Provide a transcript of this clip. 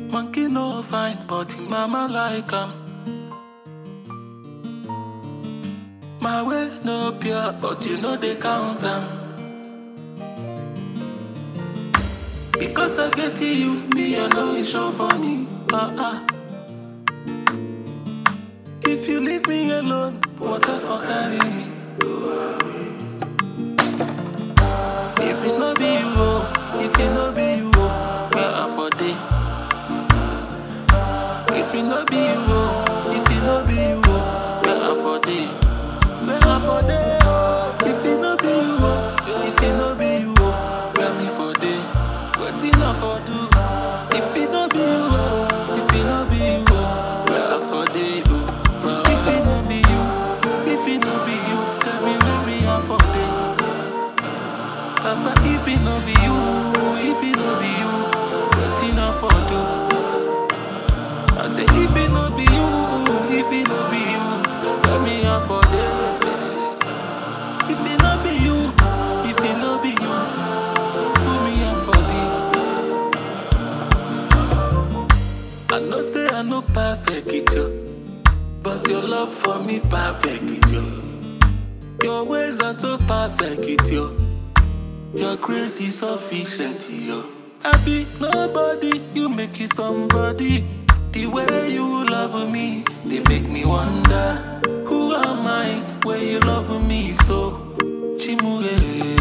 Monkey no fine, but him mama like am. My way no pure, but you know they count am. Because I get to you, me I know it's so funny. Uh-uh. If you leave me alone, what the fuck carry me? If it no be you, oh, if it no be you, oh, where I for day? If it no be you, oh, if it no be you, oh, where I for day? Where I for day? oh. If it no be you, oh, if it no be you, oh, where me for day? Wetin I for do? If it no be you, oh, if it no be you, oh, where I for day? Oh, Well, if it no be you, if it no be you, tell me where me I for day? Papa, if it no be you, if it no be you, wetin I for do? I say if it no be you, if it no be you, let me out for day. If it no be you, if it no be you, put me out for day. I know say I no perfect it yo, but your love for me perfect it yo. Your ways are so perfect it yo. Your grace is sufficient, yo. I be nobody, you make it somebody. The way you love me, they make me wonder. Who am I when you love me so? Chimure.